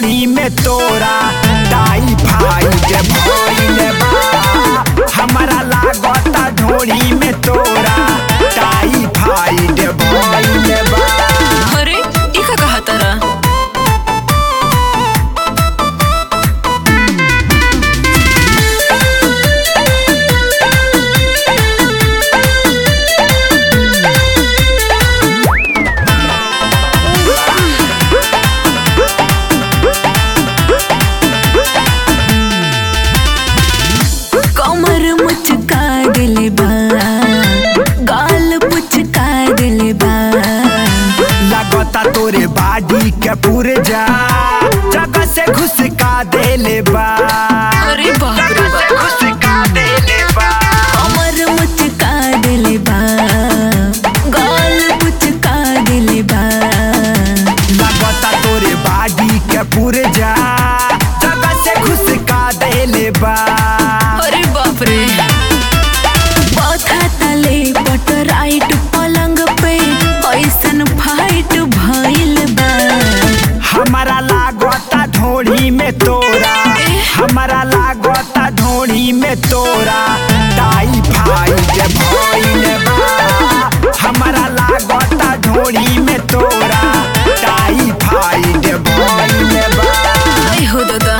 ढोड़ी में तोरा टाइफाइड भइल बा हमारा लागता ढोड़ी में तोरा टाइफाइड भइल बा अरे ई का कहा तारा कमर मुचका दिले बा गाल पुचका दिले बा लगता तोरे बाडी के पुरजा जगह से घुसका देले बा अरे बाप रे जगह से बाप घुसका देले बा कमर मुचका दिले बा गाल पुचका दिले बा लगता तोरे बाडी के पुरजा जगह से घुसका देले बा अरे बाप रे पथा तले पट राइट पलंग पे ऐसन फाइट भइल बा हमारा लागता ढोड़ी में तोरा हमारा लागता ढोड़ी में तोरा टाइफाइड भइल बा हमारा लागता ढोड़ी में तोरा टाइफाइड भइल बा आई हो दादा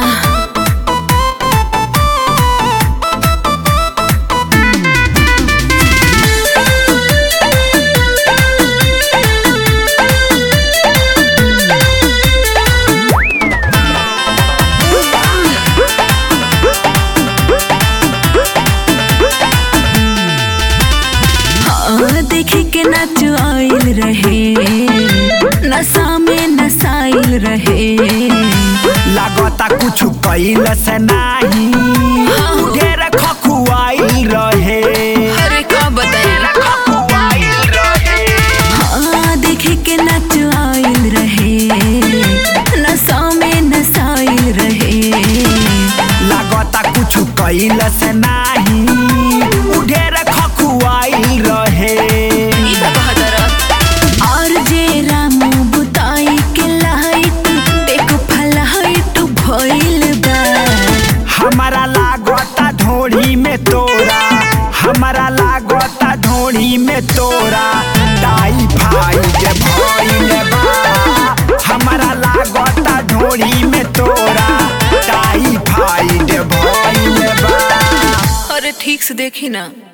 हाँ, देखे के नाच आइल रहे नशा में नसाइल रहे लागता कुछ कैल से नाही ढेर खखुआइल रहे अरे का बताइए खखुआइल रहे हाँ देखे के नाच आइल रहे नशा में नसाइल रहे लागता कुछ कैल से नाही ढेर खखुआइल रहे ई का कहा तारा और जे रामू बुताई के लाइट एक फलाइट भइल बा हमारा लागता ढोड़ी में तोरा हमारा लागता ढोड़ी में तोरा टाइफाइड भइल बा हमारा लागता ढोड़ी में तोरा टाइफाइड भइल बा अरे ठीक से देखी ना